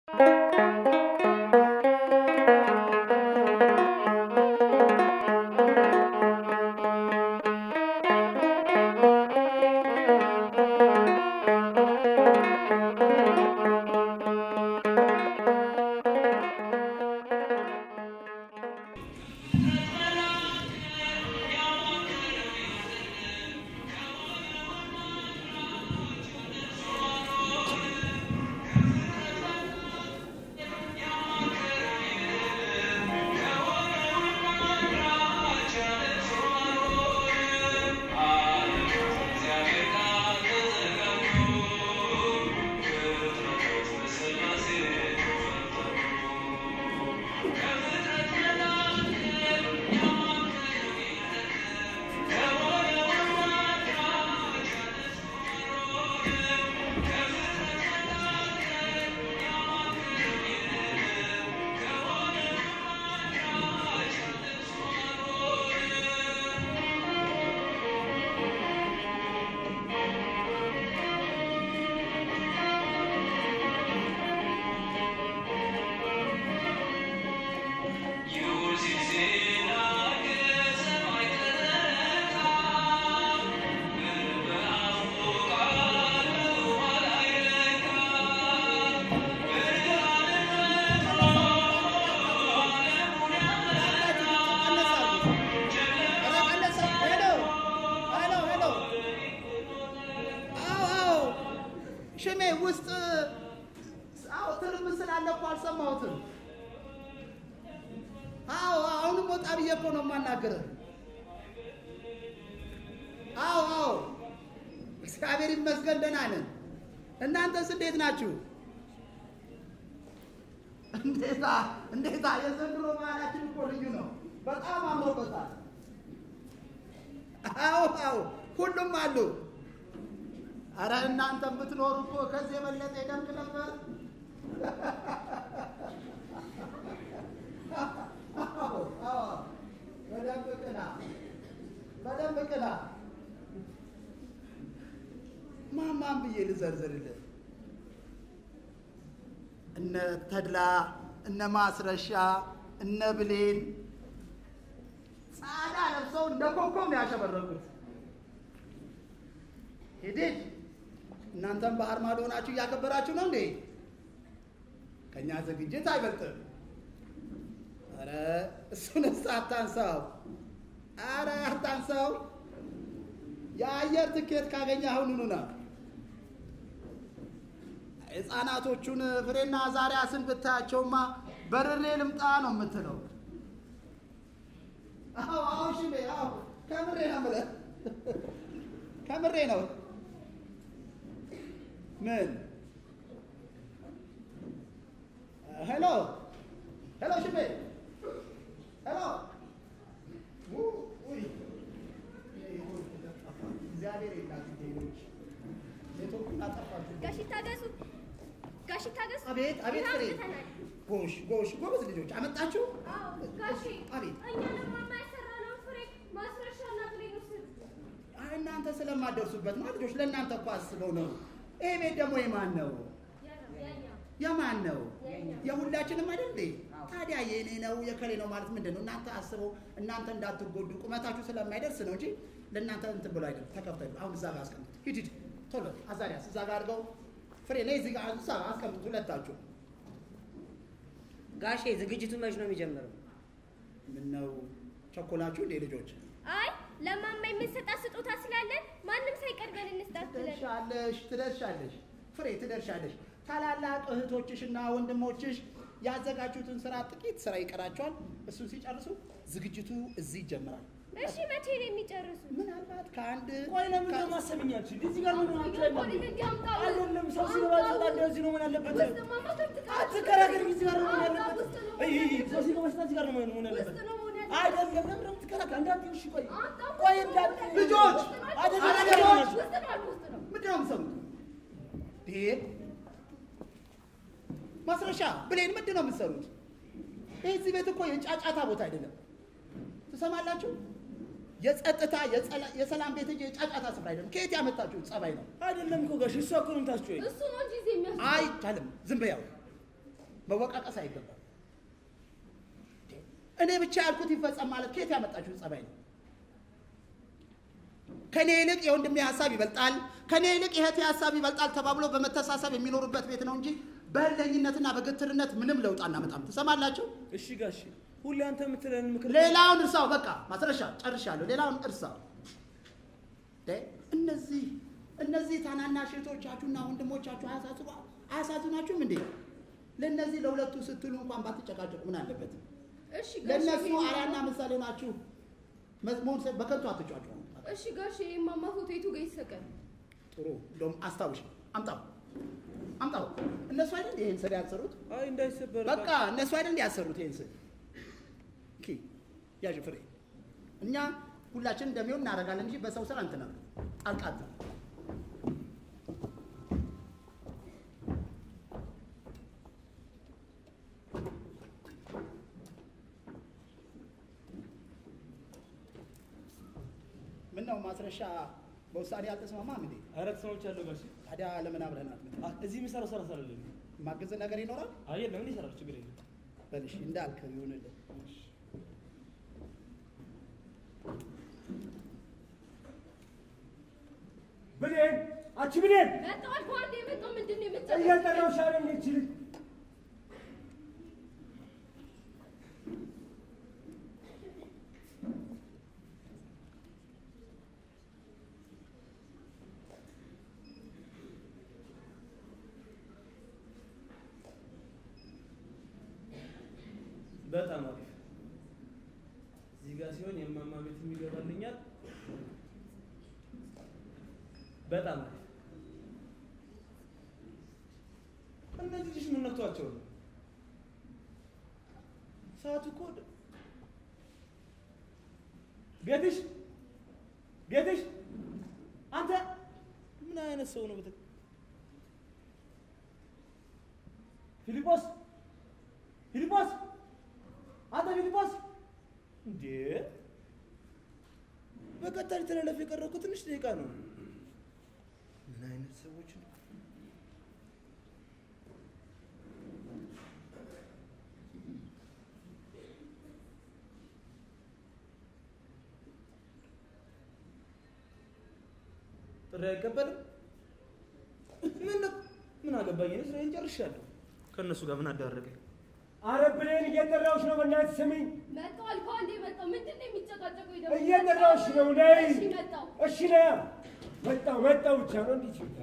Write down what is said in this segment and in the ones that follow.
ሽሜ ውስጥ አዎ ትርምስ ስላለ እኮ አልሰማሁትም። አዎ አሁንም ወጣ ብዬ እኮ ነው የማናገርህ። አዎ አዎ እግዚአብሔር ይመስገን ደህና ነን። እናንተስ እንዴት ናችሁ? እንዴታ እንዴታ! የዘንድሮ ባህላችን እኮ ልዩ ነው። በጣም አምሮበታል። አዎ አዎ ሁሉም አሉ። አረ እናንተም ብትኖሩ እኮ ከዚህ የበለጠ ይደምቅ ነበር። አዎ አዎ በደንብ ቅና፣ በደንብ ቅና። ማማን ብዬ ልዘርዝርልህ? እነ ተድላ እነ ማስረሻ እነ ብሌን ጻዳ ለብሰው እንደ ኮከብ ነው ያሸበረቁት። ሂድድ እናንተም ባህር ማዶ ሆናችሁ እያከበራችሁ ነው እንዴ? ከእኛ ዝግጅት አይበልጥም። አረ እሱንስ አታንሳው፣ አረ አታንሳው። የአየር ትኬት ካገኘ አሁኑኑ ና። ሕፃናቶቹን ፍሬና ዛሪያስን ብታያቸውማ በርሬ ልምጣ ነው የምትለው። አዎ አዎ ሽሜ አዎ ከምሬ ነው የምልህ ከምሬ ነው። ምን ሄሎ ሄሎ ሽሜ ሄሎ ውይ እግዚአብሔር የላት ሌሎች ኔትወርኩን አጠፋችሁ። ጋሽ ታገሱ፣ ጋሽ ታገሱ። አቤት አቤት ፍሬ አምጥተናል። ጎሽ ጎሽ ጎበዝ ልጆች አመጣችሁ። አዎ ጋሼ፣ አቤት እኛ ለማማ የሰራነውን ፍሬ ማስረሻና ብሌን ውስጥ አይ እናንተ ስለማደርሱበት ነው ልጆች፣ ለእናንተ እኮ አስበው ነው። ይሄ ቤት ደግሞ የማን ነው? የማን ነው? የሁላችንም አይደል እንዴ? ታዲያ የእኔ ነው የከሌ ነው ማለት ምንድን ነው? እናንተ አስበው፣ እናንተ እንዳትጎዱ ቁመታችሁ ስለማይደርስ ነው እንጂ ለእናንተ እንትን ብሎ አይደለም። ተከፍተ አሁን እዛ ጋር አስቀምጡት። ሂድ ሂድ፣ ቶሎ አዛሪያስ እዛ ጋር አድርገው። ፍሬ ነይ እዚህ ጋር እዛ አስቀምጡት ሁለታችሁ። ጋሼ ዝግጅቱ መች ነው የሚጀምረው? ምን ነው ቸኮላችሁ እንዴ ልጆች? አይ ለማማ የምንሰጣት ስጦታ ስላለን ማንም ሳይቀድመን እንስጣት ብለን ትደርሻለሽ ትደርሻለሽ ፍሬ ትደርሻለሽ። ታላላቅ እህቶችሽና ወንድሞችሽ ያዘጋጁትን ስራ ጥቂት ስራ ይቀራቸዋል። እሱን ሲጨርሱ ዝግጅቱ እዚህ ይጀምራል። እሺ መቼ ነው የሚጨርሱ? ምናልባት ከአንድ ቆይ ለምን ነው ማሰብኛችሁ? እዚህ ጋር ምን ሆናችሁ? አይደለም ሰው ሲገባ ሲወጣ እንደዚህ ነው ምን አለበት? አትከራከሪ። እዚህ ጋር ነው ምን አለበት? እይ እይ፣ ሰው ሲገባ ሲወጣ እዚህ ጋር ነው ምን አለበት? አይደለም ለምን ነው የምትከራከሪ? እንዳትዪ እሺ፣ ቆይ ቆይ እንዳትዪ ልጆች አይደለም አረ ልጆች ልጆች ምንድን ነው የምትሰሩት? ይሄ ማስረሻ ብሌን ምንድን ነው የምትሰሩት? ይህ እዚህ ቤት እኮ የጫጫታ ቦታ አይደለም። ትሰማላችሁ? የጸጥታ የጸላ- የሰላም ቤት እንጂ የጫጫታ ስፍራ አይደለም። ከየት ያመጣችሁት ጸባይ ነው? አይደለም እኮ ጋሽ እሷ እኮ ነው የምታስጮኸኝ። እሱ ነው እንጂ እዚህ የሚያስ አይቻልም። ዝም በያው መወቃቀስ አይገባም። እኔ ብቻ ያልኩት ይፈጸም ማለት ከየት ያመጣችሁት ጸባይ ነው? ከኔ ይልቅ የወንድሜ ሀሳብ ይበልጣል፣ ከኔ ይልቅ የእህቴ ሀሳብ ይበልጣል ተባብሎ በመተሳሰብ የሚኖሩበት ቤት ነው እንጂ በእልህኝነትና በግትርነት ምንም ለውጥ አናመጣም። ትሰማላችሁ? እሺ ጋሽ ሁሌ አንተ የምትለን ምክር ሌላውን እርሳው። በቃ ማስረሻ ጨርሻለሁ። ሌላውን እርሳው። ደ እነዚህ እነዚህ ታናናሽ እህቶቻችሁና ወንድሞቻችሁ አያሳስቡ አያሳዝናችሁም እንዴ? ለእነዚህ ለሁለቱ ስትሉ እንኳን ባትጨቃጨቁ ምን አለበት? እሺ ጋሼ ለእነሱ አርአያና ምሳሌ ናችሁ። መዝሙር በከንቱ አትጫጩ። እሺ ጋሼ የማማ ፎቶ የቱ ጋር ይሰቀል? ጥሩ እንደውም አስታውሽ፣ አምጣው አምጣው። እነሱ አይደል ይሄን ስዕል ያሰሩት? አይ እንዳይሰበር በቃ እነሱ አይደል ያሰሩት ይሄን ስዕል? ኦኬ ያዥ ፍሬ። እኛ ሁላችን እንደሚሆን እናደርጋለን እንጂ በሰው ስራ እንትና ጣልቃ አትግቡ። ምን ነው ማስረሻ በውሳኔ አልተስማማም እንዴ? ኧረ ተስማምቻለሁ ጋሽ ታዲያ ለምን አብረን አትመጣም? አ- እዚህ የምሰራው ስራ ስላለን ማገዝ ነገር ይኖራል? አይ የለም እኔ እሰራለሁ ችግር የለም በልሽ እንዳልክ ይሁንልህ። ብሌን አንቺ ብሌን መጣሁ አልኩህ አንዴ የመጣው ምንድን ነው የምትጨቃጨቀኝ? እየጠራሁሽ አይደል ይህች ልጅ በጣም አሪፍ እዚህ ጋር ሲሆን የማማ ቤት የሚገባልኛል በጣም አሪፍ እነዚህ ልጅ ምን ነክቷቸው ነው ሰዓቱ እኮ ወደ- ቤትሽ ቤትሽ አንተ ምን አይነት ሰው ነው ብትል ፊልጶስ ፊልጶስ አንተ ፊልጶስ እንዴ በቀጥታ ሊተላለፍ የቀረው እኮ ትንሽ ደቂቃ ነው ምን አይነት ሰዎች ነው ጥሪ አይቀበልም ምን ነው ምን አገባኝ እኔ ስራዬን ጨርሻለሁ ከእነሱ ጋር ምን አዳረገኝ አረ ብሌን እየጠራሁሽ ነው በእናትሽ ስሚኝ መጣሁ አልኩህ አንዴ መጣሁ። ምንድን ነው የሚጨቃጨቁኝ ደግሞ? እየጠራሁሽ ነው ነይ እሺ መጣሁ። እሺ ነይ መጣሁ መጣሁ ብቻ ነው እንዲህ ሲባል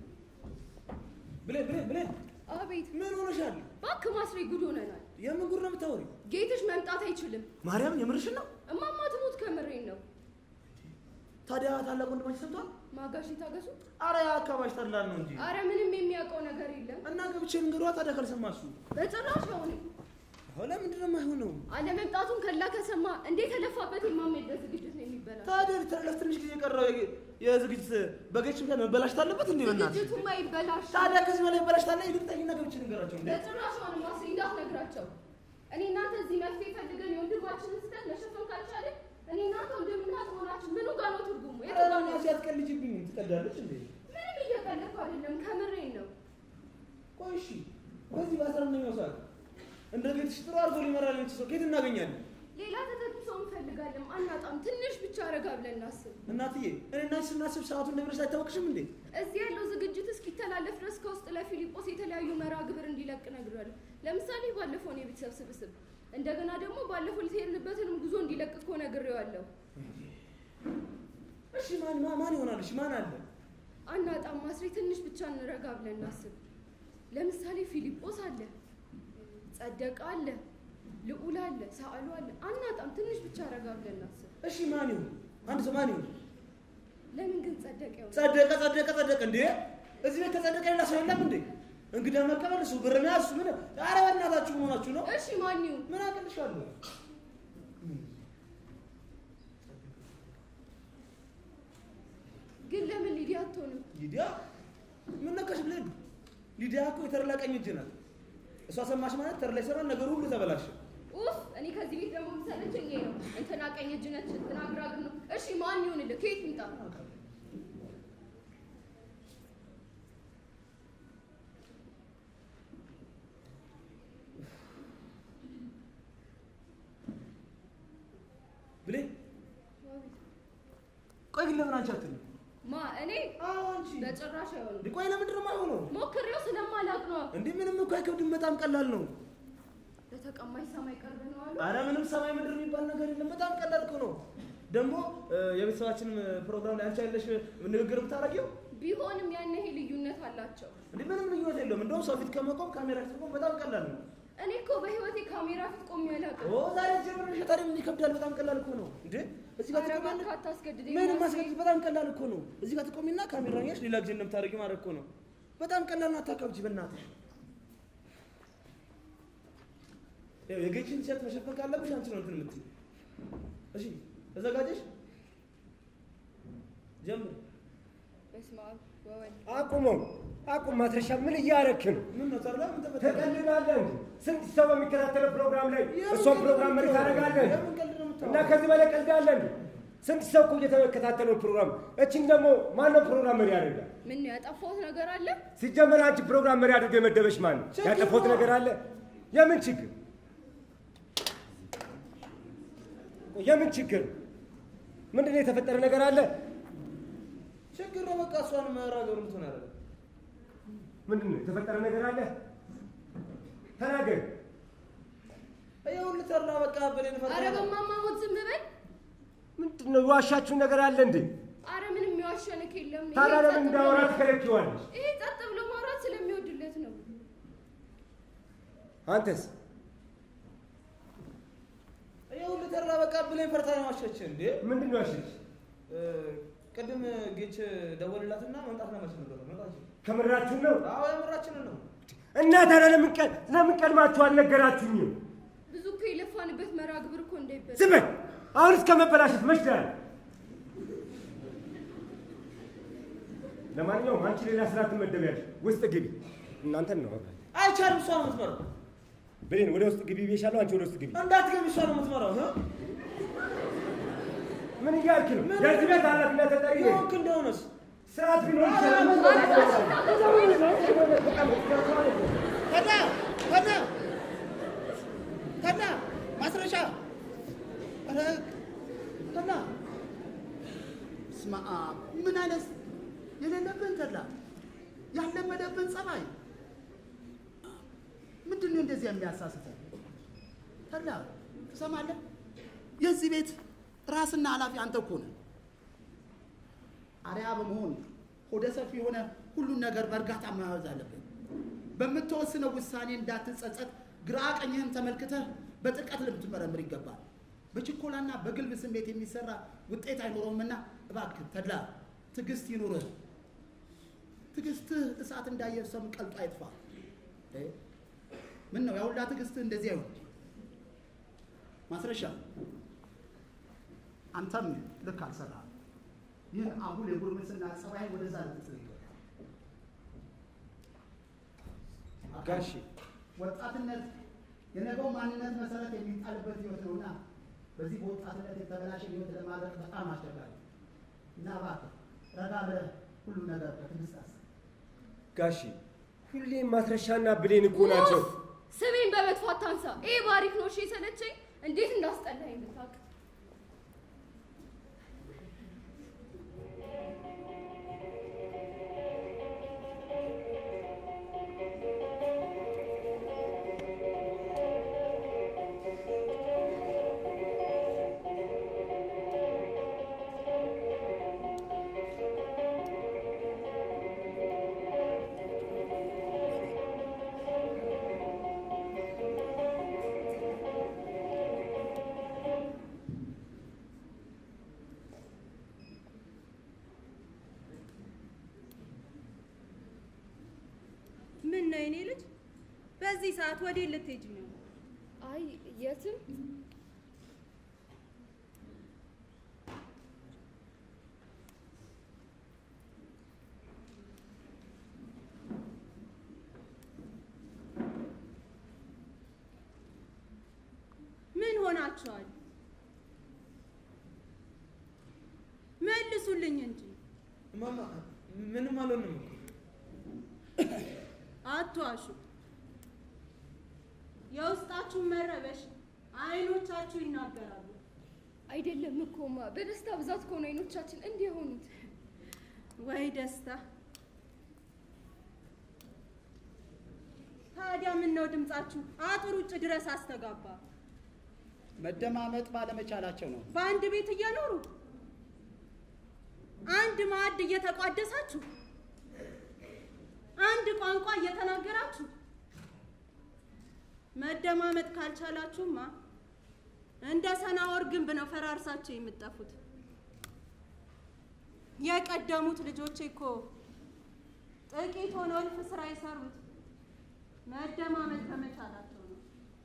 ብሌን ብሌን ብሌን አቤት ምን ሆነሻል እባክህ ማስሬ ጉድ ሆነናል። የምን ጉድ ነው የምታወሪው ጌትሽ መምጣት አይችልም። ማርያም የምርሽን ነው እማማ ትሙት ከምሬን ነው። ታዲያ ታላቅ ወንድማች ሰምቷል ማጋሽ ታገሱ። አረ አካባቢ ተድላል ነው እንጂ አረ ምንም የሚያውቀው ነገር የለም እና ገብቼ ልንገሯ ታዲያ ካልሰማሱ በጭራሽ። አሁንም አሁን ለምንድን ነው የማይሆነው አለመምጣቱን ከላ ከሰማ እንዴት ተለፋበት የማማ የልደት ዝግጅት ነው የሚበላው። ታዲያ ሊተላለፍ ትንሽ ጊዜ የቀረው የ- የዝግጅት በጌች ምክንያት መበላሽት አለበት እንዴ በእናትሽ ዝግጅቱማ ይበላሽ። ታዲያ ከዚህ በላይ በላሽት አለ ይልቅጠኝና ገብቼ ልንገራቸው እንዴ በጭራሽ አሁንም ማስሬ እንዳትነግራቸው። እኔ እናንተ እዚህ መፍትሄ ፈልገን የወንድማችንን ስህተት መሸፈን ካልቻለን እኔ እናንተ ወንድምና መሆናችን ምኑ ጋር ነው ትርጉሙ? የቱ ጋር ነው? ሲያትቀልጅብኝ ትቀዳለች እንዴ ምንም እየቀለድኩ አይደለም፣ ከምሬን ነው። ቆይ እሺ በዚህ በአስራ አንደኛው ሰዓት እንደ ቤትሽ ጥሩ አድርጎ ሊመራል የሚችል ሰው ከየት እናገኛለን ሌላ ተተኪ ሰው እንፈልጋለን፣ አናጣም። ትንሽ ብቻ ረጋ ብለን እናስብ። እናትዬ እኔ እና አንቺ ስናስብ ሰዓቱ እንደሚደርስ አይታወቅሽም እንዴ እዚህ ያለው ዝግጅት እስኪተላለፍ ድረስ ከውስጥ ለፊልጶስ የተለያዩ መርሃ ግብር እንዲለቅ ነግሬያለሁ። ለምሳሌ ባለፈውን የቤተሰብ ስብስብ፣ እንደገና ደግሞ ባለፈው ልትሄድንበትንም ጉዞ እንዲለቅ እኮ ነግሬዋለሁ። እሺ ማን ማ- ማን ይሆናል እሺ ማን አለ አናጣም ማስሬ፣ ትንሽ ብቻ እንረጋ ብለን እናስብ። ለምሳሌ ፊልጶስ አለ፣ ጸደቀ አለ፣ ልዑል አለ፣ ሳዕሉ አለ። አናጣም፣ ትንሽ ብቻ ረጋ ብለን እናስብ። እሺ ማን ይሁን አንድ ሰው ማን ይሁን ለምን ግን ጸደቀ ይሆናል? ጸደቀ ጸደቀ ጸደቀ እንዴ እዚህ ቤት ከጸደቀ ሌላ ሰው የለም እንዴ እንግዳ መቀበል እሱ ብር መያዝ እሱ ምን ኧረ በእናታችሁ ምን ሆናችሁ ነው እሺ ማን ይሁን? ምን አቅልሻለሁ ግን ለምን ሊዲያ አትሆንም? ሊዲያ ምን ነካሽ ብለን ሊዲያ እኮ የተረላ ቀኝ እጅ ናት እሷ ሰማሽ ማለት ተር ላይ ሰራን ነገር ሁሉ ተበላሸ ኡፍ እኔ ከዚህ ቤት ደግሞ የምሰለቸኝ ይሄ ነው። እንትና ቀኝ እጅ ነች፣ እንትና ግራ እግር ነው። እሺ ማን ይሁንልህ? ከየት ይምጣ? ግን ለምን አንቺ አትልም? ማ እኔ አዎ አንቺ። በጭራሽ አይሆንም። እንዴ ቆይ ለምንድን ነው የማይሆነው? ሞክሬው ስለማላውቅ ነው። እንዴ ምንም እኮ አይከብድም፣ በጣም ቀላል ነው። ለተቀማጭ ሰማይ ቅርብ ነው አሉ። አረ ምንም ሰማይ ምድር የሚባል ነገር የለም። በጣም ቀላል እኮ ነው። ደግሞ እ፣ የቤተሰባችንን ፕሮግራም ላይ አንቺ ያለሽ ንግግር ብታረጊው ቢሆንም ያን ይሄ ልዩነት አላቸው። እንዴ ምንም ልዩነት የለውም። እንደውም ሰው ፊት ከመቆም ካሜራ ፊት መቆም በጣም ቀላል ነው። እኔ እኮ በህይወቴ ካሜራ ፊት ቆሜ አላውቅም። ኦ ዛሬ ጀምረሽ ታዲያ ምን ይከብዳል? በጣም ቀላል እኮ ነው። እንዴ እዚህ ጋር ኧረ ትቆሚያለሽ። እባክህ አታስገድደኝ። ምንም ናስሬ። ማስገድድ በጣም ቀላል እኮ ነው። እዚህ ጋር ትቆሚና ካሜራ ያሽ ሌላ ጊዜ እንደምታደርጊው ማድረግ እኮ ነው። በጣም ቀላል ነው። አታካብጂ በእናትሽ። ያው የጌችን ቲሸርት መሸፈን ካለብሽ አንቺ ነው እንትን የምትይው። እሺ ተዘጋጀሽ? ጀምር። በስመ አብ ወወልድ አቁመው አቁም። ማስረሻ ምን እያረክ ነው? ምን ነው ታዲያ? ምን ተፈጠረ? ተቀልዳለህ እንጂ ስንት ሰው በሚከታተለው ፕሮግራም ላይ እሷን ፕሮግራም መሪ ታደርጋለህ እንጂ? የምን ቀልድ ነው የምታወራው? እና ከዚህ በላይ ቀልድ አለ እንዴ? ስንት ሰው እኮ እየተከታተለው ፕሮግራም እችን ደግሞ ማነው ፕሮግራም መሪ ያደርጋል? ምን ነው ያጠፋሁት ነገር አለ? ሲጀመር አንቺ ፕሮግራም መሪ አድርገው የመደበሽ ማን ነው? ችግር ያጠፋሁት ነው። ነገር አለ? የምን ችግር? የምን ችግር? ምንድን ነው የተፈጠረ ነገር አለ? ችግር ነው በቃ እሷን መራገሩ ምትሆን ያደረገ ምንድን ነው የተፈጠረ ነገር አለ? ተናገር። ይኸውልህ ተላ በቃ በሌን ፈርታ አረ በማማ ሞት ዝም በል። ምንድን ነው የዋሻችሁ ነገር አለ እንዴ? አረ ምንም የዋሸንክ የለም። ይሄ ታዲያ ጸጥ ለምን ብሎ እንዳወራ ማውራት- ትከለኪዋለሽ? ይሄ ጸጥ ብሎ ማውራት ስለሚወድለት ነው። አንተስ ይኸውልህ ተላ በቃ ብሌን ፈርታ ነው ዋሸች እንዴ ምንድን ነው ያልሽኝ? እ፣ ቅድም ጌች ደወልላትና መምጣት ለመች ነበር መጣች ከምራችሁ ነው? አዎ የምራችንን ነው እና ታዲያ ለምን ቀን ለምን ቀድማችሁ አልነገራችሁኝም? ብዙ እኮ የለፋንበት መርሃ ግብር እኮ እንዳይበላ ዝም በል። አሁን እስከ መበላሸት መች ደህና ነህ? ለማንኛውም አንቺ ሌላ ስራ ትመደቢያለሽ። ውስጥ ግቢ። እናንተን ነው አብራችሁ። አይቻልም እሷ ነው የምትመራው ብሌን ወደ ውስጥ ግቢ ብዬሻለሁ። አንቺ ወደ ውስጥ ግቢ። እንዳትገቢ እሷ ነው የምትመራው እ? ምን እያልክ ነው? ምን- የዚህ ቤት ኃላፊነት ተጠሪ ነኝ። የሆንክ እንደሆነስ ስርዓት ቢኖር ይችላል። ከና ከና ከና ማስረሻ ኧረ ከና ስማ ምን አይነት የሌለብን ተድላ ያለመደብን ጸባይ ምንድን ነው እንደዚህ የሚያሳስተው? ተድላ ትሰማለህ? የዚህ ቤት ራስና ኃላፊ አንተ እኮ ነህ። አርያ በመሆን ሆደ ሰፊ የሆነ ሁሉን ነገር በእርጋታ መያዝ አለብን። በምትወስነው ውሳኔ እንዳትጸጸት ግራ ቀኝህን ተመልክተህ በጥልቀት ልትመረምር ይገባል። በችኮላና በግልብ ስሜት የሚሰራ ውጤት አይኖረውምና እባክህ ተድላ ትዕግስት ይኑርህ። ትዕግስትህ እሳት እንዳየር ሰም ቀልጦ አይጥፋ። እ? ምን ነው ያሁላ ትዕግስትህ እንደዚህ አይሆን። ማስረሻ አንተም ልክ አልሰራህም። ይህን አሁን የጉርምስና ጸባይ ወደዛ ልትጥል ይገባል። ጋሼ ወጣትነት የነገው ማንነት መሰረት የሚጣልበት ህይወት ነውና በዚህ በወጣትነት የተበላሸ ህይወት ለማድረግ በጣም አስቸጋሪ ነው። እና እባክህ ረጋ ብለህ ሁሉም ነገር በትዕግስት አስብ። ጋሼ ሁሌም ማስረሻና ብሌን እኮ ናቸው። ኡፍ! ስሜን በመጥፎ አታንሳ። ይሄ ባሪክ ነው እሺ የሰለቸኝ። እንዴት እንዳስጠላኝ ብታውቅ። ምን ነው የኔ ልጅ? በዚህ ሰዓት ወዴት ልትሄጂ ነው? አይ የትም ምን ሆናችኋል? መልሱልኝ እንጂ እማማ ምንም አልሆንም እኮ አትዋሹ። የውስጣችሁን መረበሽ አይኖቻችሁ ይናገራሉ። አይደለም እኮማ በደስታ ብዛት ከሆነ አይኖቻችን እንዲህ የሆኑት። ወይ ደስታ! ታዲያ ምን ነው ድምጻችሁ አጥር ውጭ ድረስ አስተጋባ? መደማመጥ ባለመቻላቸው ነው። በአንድ ቤት እየኖሩ አንድ ማዕድ እየተቋደሳችሁ አንድ ቋንቋ እየተናገራችሁ መደማመጥ ካልቻላችሁማ እንደ ሰናወር ግንብ ነው ፈራርሳችሁ የምትጠፉት። የቀደሙት ልጆቼ እኮ ጥቂት ሆነው እልፍ ስራ የሰሩት መደማመጥ ከመቻላቸው ነው።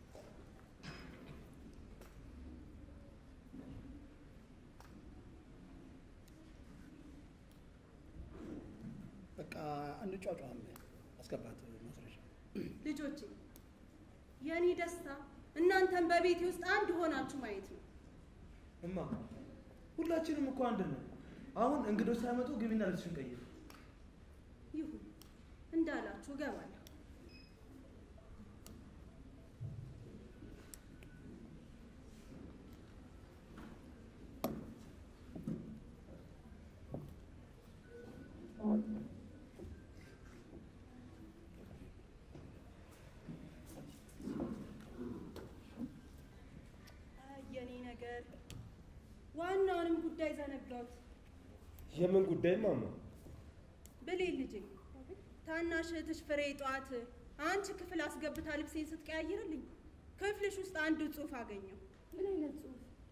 በቃ እንጫጫም አስገባት ማስረሻ ልጆቼ የእኔ ደስታ እናንተን በቤቴ ውስጥ አንድ ሆናችሁ ማየት ነው። እማ ሁላችንም እኮ አንድ ነን። አሁን እንግዶች ሳይመጡ ግቢና ልብስሽን ቀይር። ይሁን እንዳላችሁ እገባለሁ። አይ የኔ ነገር ዋናውንም ጉዳይ ዘነጋሁት። የምን ጉዳይ ማማ? ብሌን ልጄ ታናሽ እህትሽ ፍሬ ጠዋት አንቺ ክፍል አስገብታ ልብሴን ስትቀያይርልኝ ክፍልሽ ውስጥ አንድ ጽሑፍ አገኘው። ምን አይነት ጽሑፍ?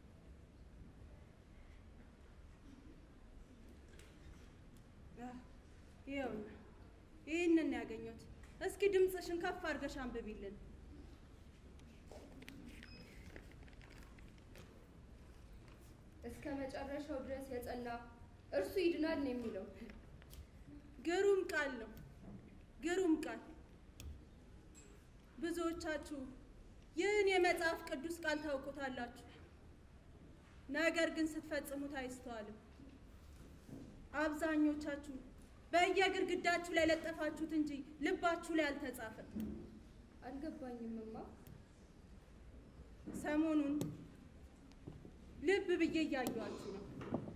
አህ፣ ይኸውና ይህንን ነው ያገኘሁት። እስኪ ድምፅሽን ከፍ አድርገሽ አንብቢልን። እስከ መጨረሻው ድረስ የጸና እርሱ ይድናል ነው የሚለው። ግሩም ቃል ነው፣ ግሩም ቃል። ብዙዎቻችሁ ይህን የመጽሐፍ ቅዱስ ቃል ታውቁታላችሁ፣ ነገር ግን ስትፈጽሙት አይስተዋልም። አብዛኞቻችሁ በየግድግዳችሁ ላይ ለጠፋችሁት እንጂ ልባችሁ ላይ አልተጻፈም። አልገባኝም እማ። ሰሞኑን ልብ ብዬ እያየኋችሁ ነው።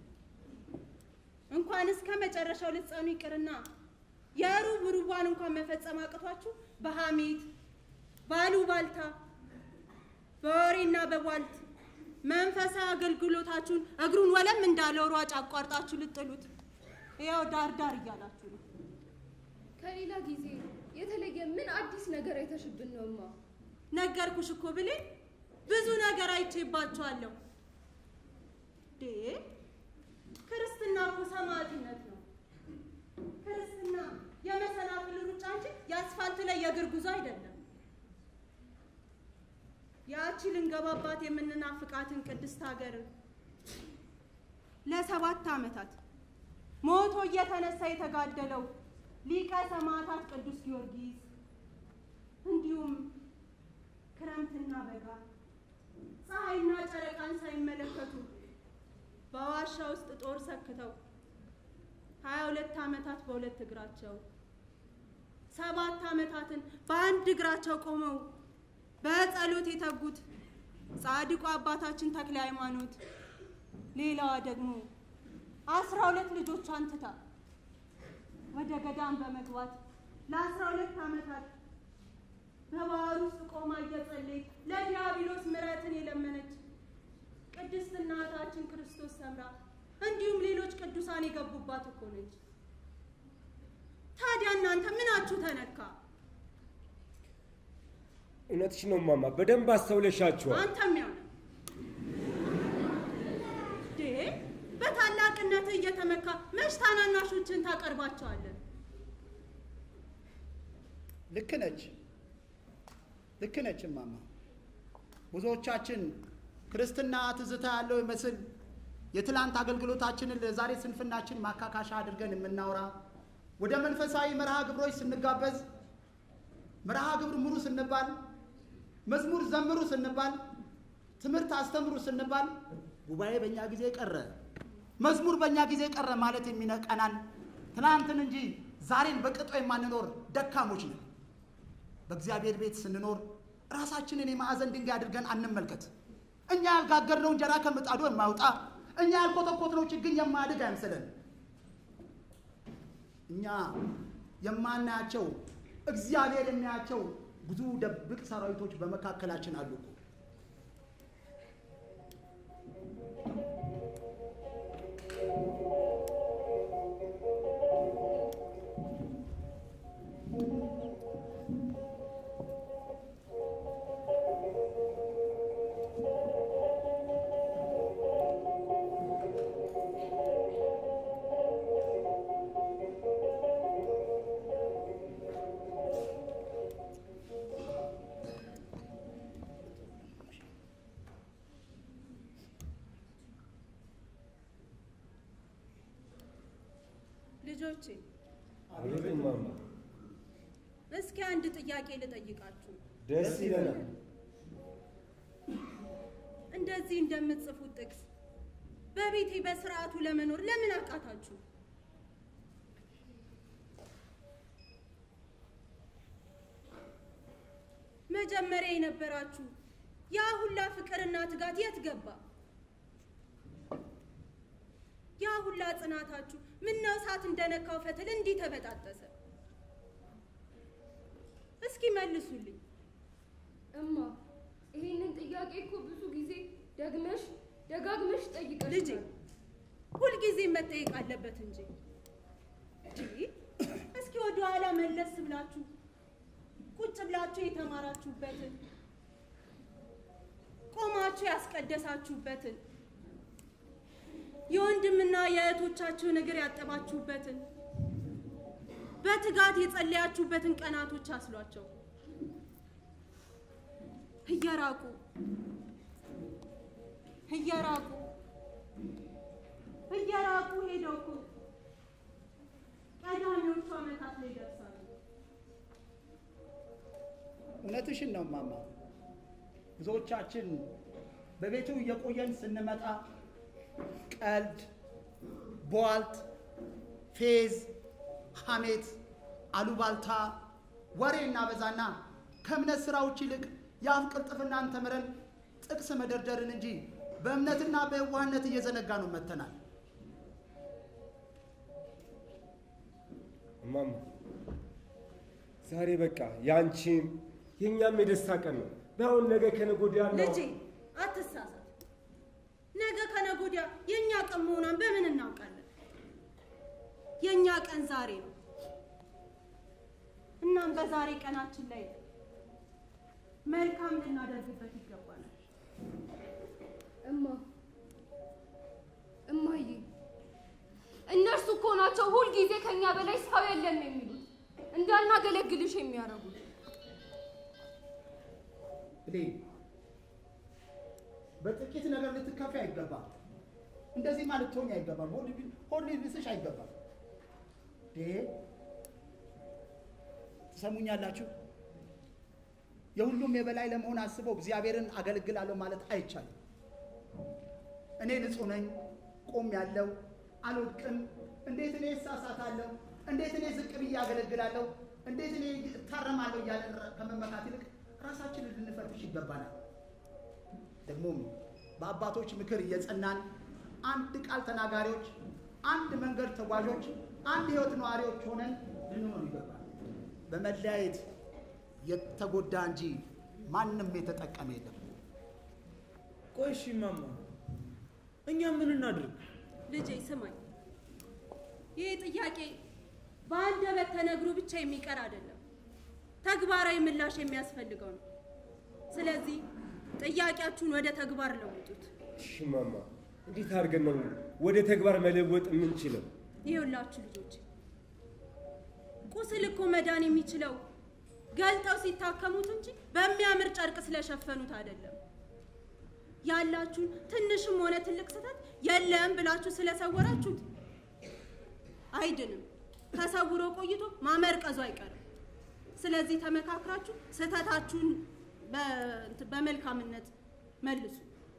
እንኳን እስከ መጨረሻው ልትጸኑ ይቅርና የሩብ ሩቧን እንኳን መፈጸም አቅቷችሁ በሐሜት ባሉባልታ፣ በወሬና በቧልት መንፈሳዊ አገልግሎታችሁን እግሩን ወለም እንዳለው ሯጭ አቋርጣችሁ ልጥሉት ያው ዳር ዳር እያላችሁ ነው። ከሌላ ጊዜ የተለየ ምን አዲስ ነገር አይተሽብን ነው እማ? ነገርኩሽ እኮ ብሌን፣ ብዙ ነገር አይቼባችኋለሁ። ዴ ክርስትና እኮ ሰማዕትነት ነው። ክርስትና የመሰናክል ሩጫ እንጂ የአስፋልት ላይ የእግር ጉዞ አይደለም። ያቺ ልንገባባት የምንናፍቃትን ቅድስት ሀገር ለሰባት ዓመታት ሞቶ እየተነሳ የተጋደለው ሊቀ ሰማዕታት ቅዱስ ጊዮርጊስ እንዲሁም ክረምትና በጋ ፀሐይና ጨረቃን ሳይመለከቱ በዋሻ ውስጥ ጦር ሰክተው ሀያ ሁለት ዓመታት በሁለት እግራቸው ሰባት ዓመታትን በአንድ እግራቸው ቆመው በጸሎት የተጉት ጻድቁ አባታችን ተክለ ሃይማኖት፣ ሌላዋ ደግሞ አስራ ሁለት ልጆቿን ትታ ወደ ገዳም በመግባት ለአስራ ሁለት ዓመታት በባህር ውስጥ ቆማ እየጸለየች ለዲያብሎስ ምሕረትን የለመነች ቅድስት እናታችን ክርስቶስ ሰምራ እንዲሁም ሌሎች ቅዱሳን የገቡባት እኮ ነች። ታዲያ እናንተ ምናችሁ ተነካ? እውነትሽ ነው ማማ፣ በደንብ አስተውለሻቸዋል። አንተም ያው ነህ። ዴ በታላቅነትህ እየተመካ መች ታናናሾችን ታቀርባቸዋለን? ልክ ነች፣ ልክ ነች እማማ። ብዙዎቻችን ክርስትና ትዝታ ያለው ይመስል የትላንት አገልግሎታችንን ለዛሬ ስንፍናችን ማካካሻ አድርገን የምናወራ ወደ መንፈሳዊ መርሃ ግብሮች ስንጋበዝ መርሃ ግብር ምሩ ስንባል፣ መዝሙር ዘምሩ ስንባል፣ ትምህርት አስተምሩ ስንባል ጉባኤ በእኛ ጊዜ ቀረ፣ መዝሙር በእኛ ጊዜ ቀረ ማለት የሚነቀናን ትናንትን እንጂ ዛሬን በቅጦ የማንኖር ደካሞች ነን። በእግዚአብሔር ቤት ስንኖር ራሳችንን የማዕዘን ድንጋይ አድርገን አንመልከት። እኛ ያልጋገርነው እንጀራ ከምጣዱ የማይወጣ እኛ ያልኮተኮትነው ችግኝ የማያድግ አይምሰለን። እኛ የማናያቸው እግዚአብሔር የሚያያቸው ብዙ ደብቅ ሰራዊቶች በመካከላችን አሉ እኮ። ልጆቼ አቤት እማማ፣ እስኪ አንድ ጥያቄ ልጠይቃችሁ። ደስ ይለናል። እንደዚህ እንደምትጽፉት ጥቅስ በቤቴ በስርዓቱ ለመኖር ለምን አቃታችሁ? መጀመሪያ የነበራችሁ ያ ሁላ ፍቅርና ትጋት የት ገባ? ያ ሁላ ጽናታችሁ ምነው እሳት እንደነካው ፈትል እንዲህ ተበጣጠሰ? እስኪ መልሱልኝ። እማ ይሄንን ጥያቄ እኮ ብዙ ጊዜ ደግመሽ ደጋግመሽ ጠይቀሽ ልጄ ሁልጊዜ መጠየቅ አለበት እንጂ እንጂ እስኪ ወደ ኋላ መለስ ብላችሁ ቁጭ ብላችሁ የተማራችሁበትን ቆማችሁ ያስቀደሳችሁበትን የወንድምና የእህቶቻችሁን እግር ያጠባችሁበትን በትጋት የጸለያችሁበትን ቀናቶች አስሏቸው። እየራቁ እየራቁ እየራቁ ሄደው እኮ ቀዳሚዎቹ ዓመታት ላይ ይደርሳሉ። እውነትሽን ነው ማማ። ብዙዎቻችን በቤቱ እየቆየን ስንመጣ ቀልድ፣ ቧልት፣ ፌዝ፣ ሐሜት፣ አሉባልታ፣ ወሬ እናበዛና ከእምነት ስራዎች ይልቅ የአፍ ቅልጥፍናን ተምረን ጥቅስ መደርደርን እንጂ በእምነትና በየዋህነት እየዘነጋ ነው መተናል። እማማ ዛሬ በቃ ያንቺም የእኛም የደስታ ቀን ነው። ባይሆን ነገ ከነገ ወዲያ ነው። ልጄ አትሳሳት። ነገ ከነገ ወዲያ የእኛ ቀን መሆኗን በምን እናውቃለን? የእኛ ቀን ዛሬ ነው። እናም በዛሬ ቀናችን ላይ መልካም ልናደርግበት ይገባናል። እማ እማዬ እነርሱ እኮ ናቸው ሁልጊዜ ከኛ በላይ ሰው የለም የሚሉት እንዳናገለግልሽ የሚያደርጉት። ብሌን በጥቂት ነገር ልትከፊ አይገባም። እንደዚህ ማለት ትሆኝ አይገባም። ሆድ ቢ- ሆድ ሊብስሽ አይገባም። ዴ ትሰሙኛላችሁ? የሁሉም የበላይ ለመሆን አስበው እግዚአብሔርን አገለግላለሁ ማለት አይቻልም። እኔ ንጹሕ ነኝ፣ ቆም ያለው አልወድቅም፣ እንዴት እኔ እሳሳታለሁ፣ እንዴት እኔ ዝቅ ብዬ አገለግላለሁ፣ እንዴት እኔ እታረማለሁ እያለ ከመመካት ይልቅ ራሳችንን ልንፈትሽ ይገባናል። ደግሞም በአባቶች ምክር እየጸናን አንድ ቃል ተናጋሪዎች፣ አንድ መንገድ ተጓዦች፣ አንድ ሕይወት ነዋሪዎች ሆነን ልንሆን ይገባል። በመለያየት የተጎዳ እንጂ ማንም የተጠቀመ የለም። ቆይ እሺ እማማ፣ እኛ ምን እናድርግ? ልጄ ስማኝ፣ ይህ ጥያቄ በአንደበት ተነግሮ ብቻ የሚቀር አይደለም፣ ተግባራዊ ምላሽ የሚያስፈልገው ነው። ስለዚህ ጥያቄያችሁን ወደ ተግባር ለውጡት። እሺ እማማ፣ እንዴት አድርገን ነው ወደ ተግባር መለወጥ የምንችለው? ይኸውላችሁ ልጆች፣ ቁስል እኮ መዳን የሚችለው ገልጠው ሲታከሙት እንጂ በሚያምር ጨርቅ ስለሸፈኑት አይደለም። ያላችሁን ትንሽም ሆነ ትልቅ ስህተት የለም ብላችሁ ስለሰወራችሁት አይድንም። ተሰውሮ ቆይቶ ማመርቀዙ አይቀርም። ስለዚህ ተመካክራችሁ ስህተታችሁን በ- በመልካምነት መልሱ።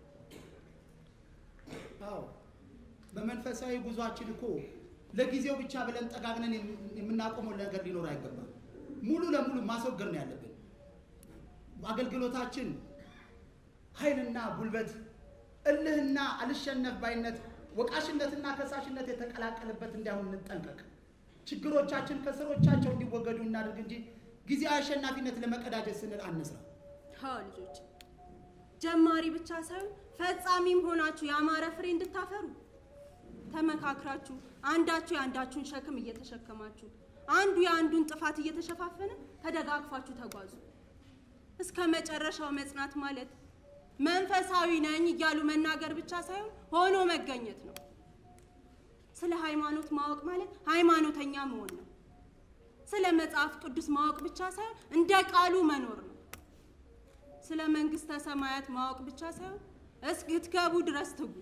አዎ በመንፈሳዊ ጉዟችን እኮ ለጊዜው ብቻ ብለን ጠጋግነን የም- የምናቆመው ነገር ሊኖር አይገባም። ሙሉ ለሙሉ ማስወገድ ነው ያለብን። አገልግሎታችን ኃይልና ጉልበት፣ እልህና አልሸነፍ ባይነት፣ ወቃሽነትና ከሳሽነት የተቀላቀለበት እንዳይሆን እንጠንቀቅ። ችግሮቻችን ከስሮቻቸው እንዲወገዱ እናድርግ እንጂ ጊዜያዊ አሸናፊነት ለመቀዳጀት ስንል አንስራ። አዎ ልጆች፣ ጀማሪ ብቻ ሳይሆን ፈጻሚም ሆናችሁ ያማረ ፍሬ እንድታፈሩ ተመካክራችሁ አንዳችሁ የአንዳችሁን ሸክም እየተሸከማችሁ አንዱ የአንዱን ጥፋት እየተሸፋፈነ ተደጋግፋችሁ ተጓዙ። እስከ መጨረሻው መጽናት ማለት መንፈሳዊ ነኝ እያሉ መናገር ብቻ ሳይሆን ሆኖ መገኘት ነው። ስለ ሃይማኖት ማወቅ ማለት ሃይማኖተኛ መሆን ነው። ስለ መጽሐፍ ቅዱስ ማወቅ ብቻ ሳይሆን እንደ ቃሉ መኖር ነው። ስለ መንግስተ ሰማያት ማወቅ ብቻ ሳይሆን እስክትገቡ ድረስ ትጉ።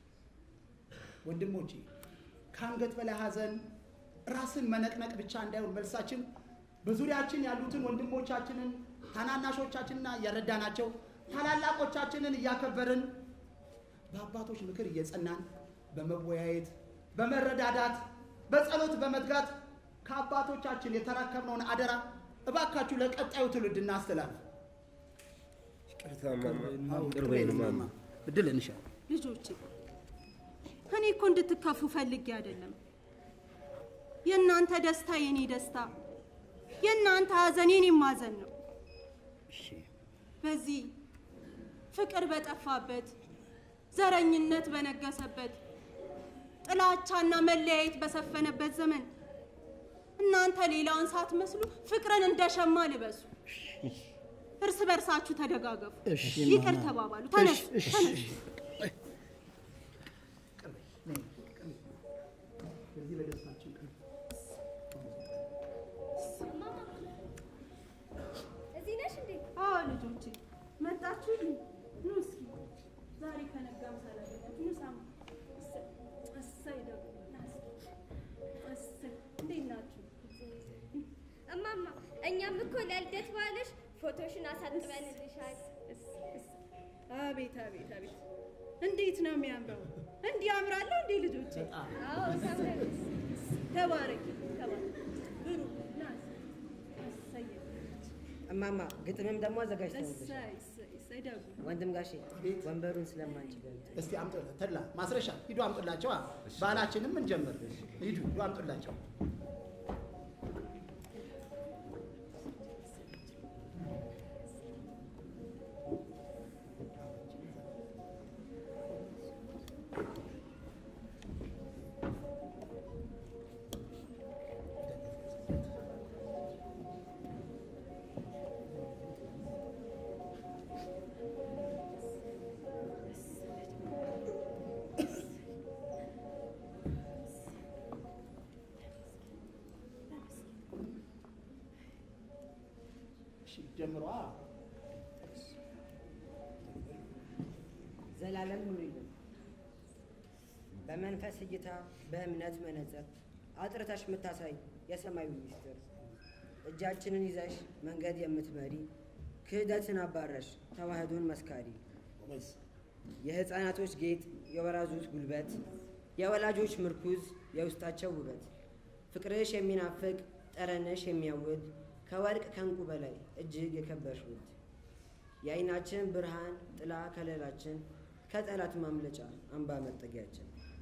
ወንድሞቼ ከአንገት በላይ ሐዘን ራስን መነቅነቅ ብቻ እንዳይሆን መልሳችን በዙሪያችን ያሉትን ወንድሞቻችንን ታናናሾቻችንና እያረዳናቸው ታላላቆቻችንን እያከበርን በአባቶች ምክር እየጸናን በመወያየት በመረዳዳት በጸሎት በመትጋት ከአባቶቻችን የተረከብነውን አደራ እባካችሁ ለቀጣዩ ትውልድ እናስተላልፍ። ይቅርታ ማማ። አዎ፣ ይቅር በይን ማማ። እድል እንሻል። ልጆቼ እኔ እኮ እንድትከፉ ፈልጌ አይደለም። የእናንተ ደስታ የኔ ደስታ፣ የእናንተ ሐዘን የኔም ሐዘን ነው። በዚህ ፍቅር በጠፋበት፣ ዘረኝነት በነገሰበት፣ ጥላቻና መለያየት በሰፈነበት ዘመን እናንተ ሌላውን ሳትመስሉ ፍቅርን እንደ ሸማ ልበሱ። እርስ በርሳችሁ ተደጋገፉ፣ ይቅር ተባባሉ። ተነሱ ተነሱ። በዚህ በደስታችን ቀን እዚህ ነሽ እንዴ? አዎ ልጆቼ መጣችሁ? ኑ እስኪ ዛሬ ከነጋም ሳላገኛችሁ ኑ ሳሙ። እሰይ እሰይ ደግሞ ና እስኪ። እሰይ እንዴት ናችሁ? እማማ እኛም እኮ ለልደት በዓልሽ ፎቶሽን አሳጥበንልሻል። አቤት አቤት አቤት እንዴት ነው የሚያምረው! እንዲህ ያምራለሁ እንዴ ልጆቼ? አዎ ታምራለሽ። ተባረኪ ተባረኪ። ብሩ ና እስኪ። እሰይ እማማ ግጥምም ደግሞ አዘጋጅተንልሽ እሰይ እሰይ እሰይ ደጉ ወንድም ጋሼ ወንበሩን ስለማንችል እስቲ አምጡ ተድላ ማስረሻ ሂዱ አምጡላቸው። አ፣ ባህላችንም እንጀምር። ሂዱ ሂዱ አምጡላቸው። እሺ ጀምሯ። ዘላለም ኑሪልን በመንፈስ እይታ በእምነት መነጽር አጥርተሽ የምታሳይ የሰማዩ ሚስጥር እጃችንን ይዘሽ መንገድ የምትመሪ ክህደትን አባረሽ ተዋህዶን መስካሪ ጎበዝ። የሕፃናቶች ጌጥ የወራዞች ጉልበት የወላጆች ምርኩዝ የውስጣቸው ውበት ፍቅርሽ የሚናፍቅ ጠረንሽ የሚያውድ ከወርቅ ከእንቁ በላይ እጅግ የከበርሽ ውድ የዓይናችን ብርሃን ጥላ ከለላችን ከጠላት ማምለጫ አምባ መጠጊያችን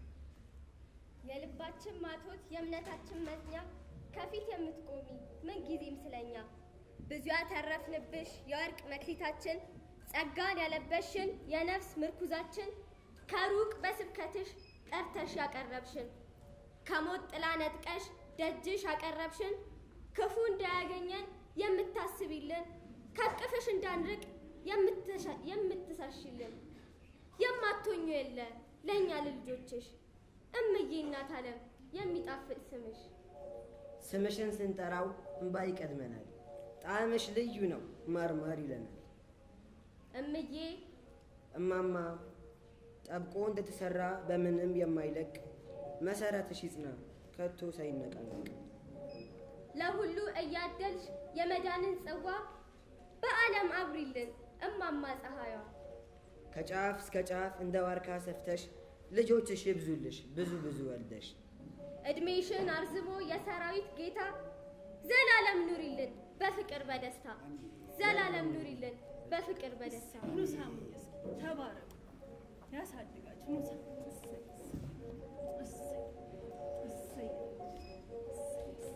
የልባችን ማቶት የእምነታችን መዝኛ ከፊት የምትቆሚ ምን ጊዜም ስለኛ ብዙ ያተረፍንብሽ የወርቅ መክሊታችን ጸጋን ያለበሽን የነፍስ ምርኩዛችን ከሩቅ በስብከትሽ ጠርተሽ ያቀረብሽን ከሞት ጥላ ነጥቀሽ ደጅሽ ያቀረብሽን ክፉ እንዳያገኘን የምታስቢልን ከቅፍሽ እንዳንርቅ የምትሻ- የምትሳሽልን የማትሆኙ የለ ለእኛ ለልጆችሽ እምዬ እናት ዓለም የሚጣፍጥ ስምሽ ስምሽን ስንጠራው እንባ ይቀድመናል ጣዕምሽ ልዩ ነው ማርማር ይለናል እምዬ እማማ ጠብቆ እንደተሰራ በምንም የማይለቅ መሰረትሽ ይጽና ከቶ ሳይነቃነቅ ለሁሉ እያደልሽ የመዳንን ጽዋ በዓለም አብሪልን እማማ ፀሐይዋ ከጫፍ እስከ ጫፍ እንደ ዋርካ ሰፍተሽ ልጆችሽ ይብዙልሽ ብዙ ብዙ ወልደሽ እድሜሽን አርዝሞ የሰራዊት ጌታ ዘላለም ኑሪልን በፍቅር በደስታ ዘላለም ኑሪልን በፍቅር በደስታ ኑ ሳሙኝ እስኪ ተባረኩ፣ ያሳድጋችሁ። ኑ ሳ- እሰይ፣ እሰይ፣ እሰይ፣ እሰይ።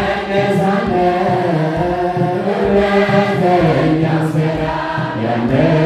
Yeah.